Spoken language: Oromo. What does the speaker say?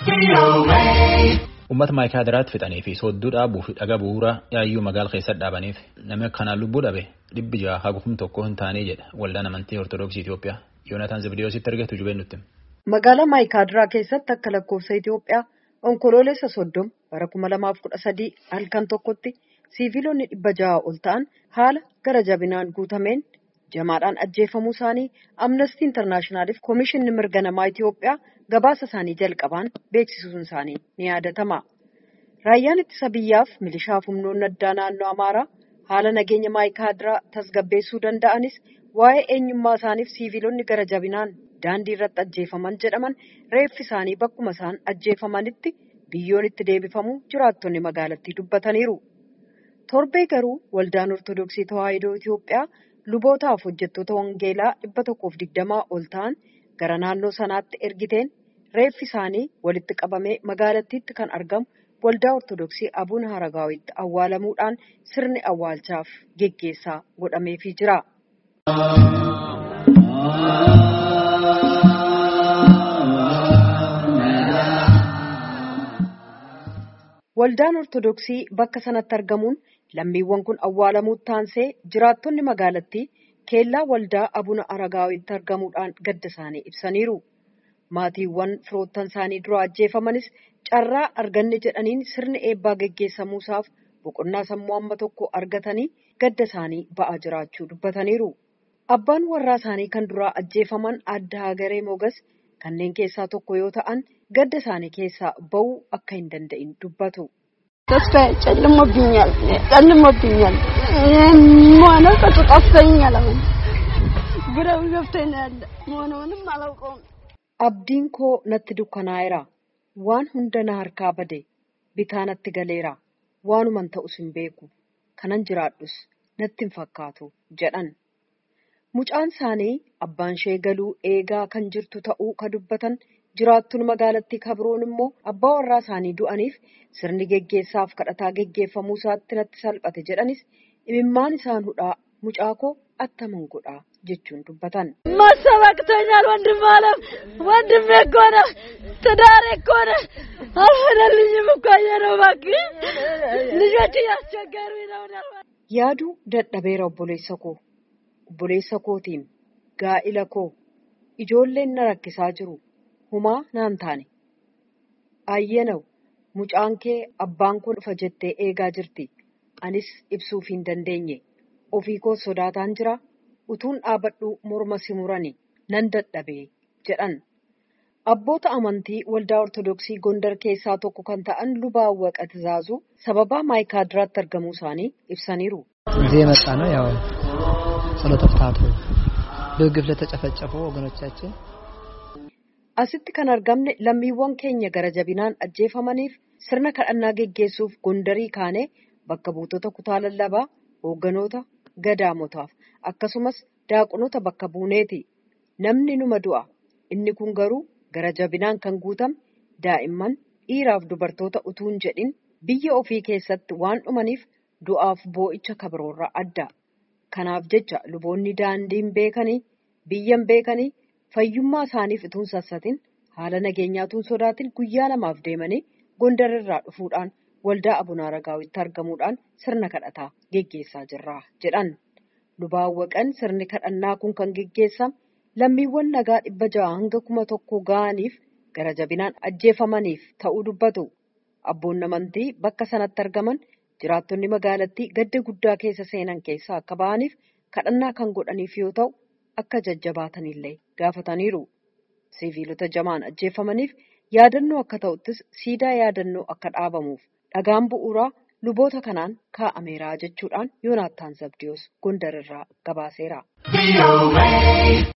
Uummata maayikaadiraatti fixanii fi soodduu dhaabuu fi dhaga bu'uuraa yaayyuu magaala keessatti dhaabaniif namni akkanaan lubbuu dhabe dhibbi jaha hagufum tokko hin taane jedha waldaan amantii ortodoksii Itoophiyaa Yoonataan Zibdiyoositti argatu jubeen nutti. Magaalaa maayikaadiraa keessatti akka lakkoofsa Itoophiyaa onkoloolessa soddoma bara kuma lamaaf kudha sadii halkan tokkotti siiviilonni dhibba jaha ol ta'an haala gara jabinaan guutameen jamaadhaan ajjeefamuu isaanii amnestii intarnaashinaaliif koomishinni mirga namaa Itoophiyaa gabaasa isaanii jalqabaan beeksisuun isaanii ni yaadatama. Raayyaan ittisa biyyaaf milishaa humnoonni addaa naannoo Amaaraa haala nageenya maayikaadiraa tasgabbeessuu danda'anis waa'ee eenyummaa isaaniif siiviilonni gara jabinaan daandii irratti ajjeefaman jedhaman reeffi isaanii bakkuma isaan ajjeefamanitti biyyoon itti deebifamu jiraattonni magaalattii dubbataniiru. Torbee garuu waldaan Ortodoksii Tawaahidoo Itoophiyaa lubootaaf hojjettoota wangeelaa dhibba tokkoof digdamaa ol ta'an gara naannoo sanaatti ergiteen reeffi isaanii walitti qabamee magaalattiitti kan argamu waldaa Ortodoksii Abuun Haragaawitti awwaalamuudhaan sirni awwaalchaaf geggeessaa godhameefii jira. Waldaan Ortodoksii bakka sanatti argamuun lammiiwwan kun awwaalamuutti taansee jiraattonni magaalattii keellaa waldaa Abuna Aragaawitti argamuudhaan gadda isaanii ibsaniiru. Maatiiwwan firoottan isaanii dura ajjeefamanis carraa arganne jedhaniin sirni eebbaa geggeessamuusaaf boqonnaa sammuu amma tokko argatanii gadda isaanii ba'aa jiraachuu dubbataniiru. Abbaan warraa isaanii kan duraa ajjeefaman adda hagaree mogas kanneen keessaa tokko yoo ta'an gadda isaanii keessaa ba'uu akka hin danda'in dubbatu. ተስፋዬ ጨልሞብኛል ጨልሞብኛል መሆነው ቀጡ ጠፍቶኛል አሁን ግረው ገብቶኝ ነው ያለ መሆነውንም አላውቀውም Abdiin koo natti dukkanaa'eera. Waan hunda na harkaa bade. Bitaa natti galeera. Waanuman ta'us hin beeku. Kanan jiraadhus natti hin fakkaatu jedhan. Mucaan isaanii abbaan ishee galuu eegaa kan jirtu ta'uu ka dubbatan jiraattuun magaalattii kabroon immoo abbaa warraa isaanii du'aniif sirni geggeessaaf kadhataa geggeeffamuu isaatti natti salphate jedhanis imimmaan isaan hudhaa mucaa koo attaman godhaa jechuun dubbatan. ማሰብ አቅቶኛል ወንድም አለም ወንድሜ እኮ ነው ትዳሬ እኮ ነው አልሆነልኝም እኮ ነው እባክህ ልጆች እያስቸገሩኝ ነው Yaaduu dadhabeera obboleessa koo. Obboleessa kootiin gaa'ila koo ijoolleen na rakkisaa jiru. Humaa naan taane. Ayyanaw mucaan kee abbaan kun dhufa jettee eegaa jirti. Anis ibsuuf hin dandeenye. Ofii koo sodaataan jira. Utuun dhaabadhu morma simurani nan dadhabee jedhan. Abboota amantii waldaa Ortodoksii Gondar keessaa tokko kan ta'an lubaa Awwaqa Tizaazuu sababaa maayikaadiraatti argamuu isaanii ibsaniiru. እዚህ የመጣ ነው ያው ጸሎተ ፍትሐቱ በግፍ ለተጨፈጨፉ ወገኖቻችን Asitti kan argamne lammiiwwan keenya gara jabinaan ajjeefamaniif sirna kadhannaa geggeessuuf Gondarii kaanee bakka buutota kutaa lallabaa hoogganoota gadaamotaaf akkasumas daaqonota bakka buuneeti. Namni numa du'a. Inni kun garuu gara jabinaan kan guutame daa'imman dhiiraaf dubartoota utuu hin jedhin biyya ofii keessatti waan dhumaniif du'aaf boo'icha kabroorraa adda. Kanaaf jecha luboonni daandiin beekanii biyyan beekanii fayyummaa isaaniif utuu hin sassatin haala nageenyaatuun sodaatin guyyaa lamaaf deemanii gondarirraa dhufuudhaan waldaa abunaa ragaawitti argamuudhaan sirna kadhataa geggeessaa jirra jedhan. Lubaawwaqan sirni kadhannaa kun kan geggeessame lammiiwwan nagaa dhibba ja'a hanga kuma tokko ga'aniif gara jabinaan ajjeefamaniif ta'uu dubbatu. Abboonni amantii bakka sanatti argaman jiraattonni magaalattii gadda guddaa keessa seenan keessaa akka ba'aniif kadhannaa kan godhaniif yoo ta'u akka jajjabaatanillee gaafataniiru. Siviilota jamaan ajjeefamaniif yaadannoo akka ta'uttis siidaa yaadannoo akka dhaabamuuf dhagaan bu'uuraa luboota kanaan kaa'ameera jechuudhaan Yoonaattaan Zabdiyoos Gondarirraa gabaaseera.